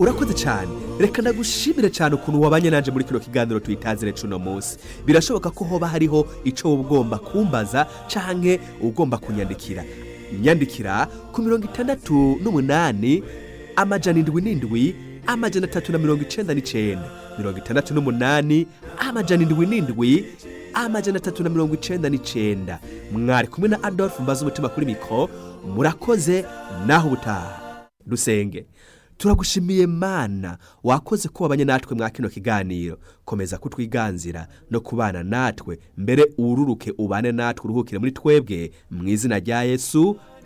urakoze cyane reka ndagushimire cyane ukuntu wabanye nanje muri kino kiganiro tuyitazire cuno munsi birashoboka ko hoba hariho icyo wowe ugomba kumbaza canke ugomba kunyandikira nyandikira ku mirongo itandatu n'umunani amajana indwi n'indwi amajana atatu na mirongo icenda n'icenda mirongo itandatu n'umunani amajana indwi n'indwi amajana atatu na mirongo icenda n'icenda mwari kumwe na adolphe mbaza umutima kuri mikoro murakoze naho ubutaha dusenge turagushimiye mana wakoze ko wabanye natwe mwa kino kiganiro komeza kutwiganzira no kubana natwe mbere ururuke ubane natwe uruhukire muri twebwe mu izina rya yesu